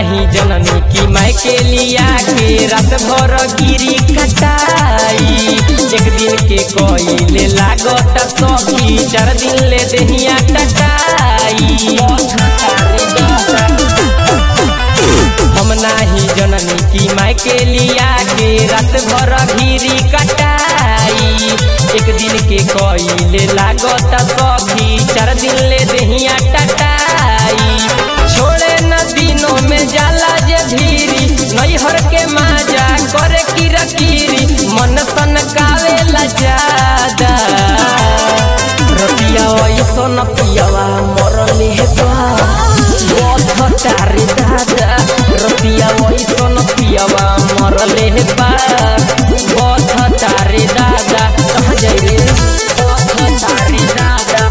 नाही जननी की मैं के लिया के रात भर गिरी कटाई एक दिन के कोइले लागत सखी चार दिन ले देहिया कटाई हम नाही जननी की मैं के लिया के रात भर घिरी कटाई एक दिन के कोइले लागत सखी चार दिन ले देहिया टटाई छोड़े न दिनों में जाला जे भीरी नैहर के माजा करे किरा किरी मन सन कावेला जादा रतिया ऐसन पियावा मरले बा तारी दादा रतिया ऐसन पियावा मरले बा बथ तारी दादा कहाँ जाइ रे बथ तारी दादा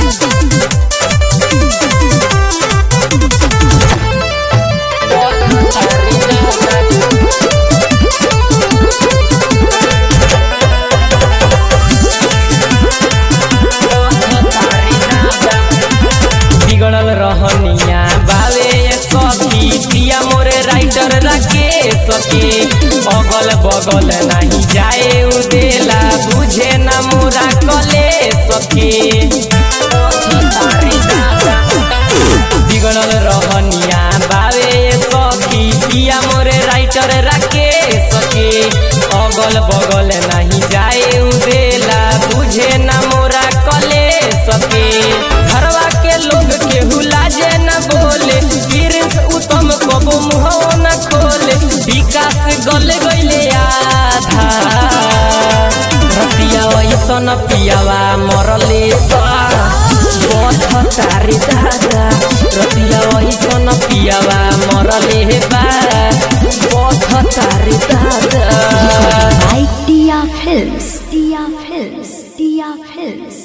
बथ तारी दादा बिगड़ल रहनिया बावे सखी पिया मोरे राइटर रखे सके अगल बगल नहीं जाए उदेला बुझे न मोरा कले सके बिगड़ल रहनिया बावे सखी पिया मोरे राइटर रखे सके अगल बगल नहीं जाए उदेला बुझे न मोरा कले सके घरवा के लोग केहू लाजे न बोले गिरीश उत्तम कबो मुहवा न खोले विकास गले गईले आधा रतिया ऐसन पियावा मरले बा बथ तारी दादा रतिया ऐसन पियावा मरले बा बथ तारी दादा by Tia Films. Tia Films. Tia Films.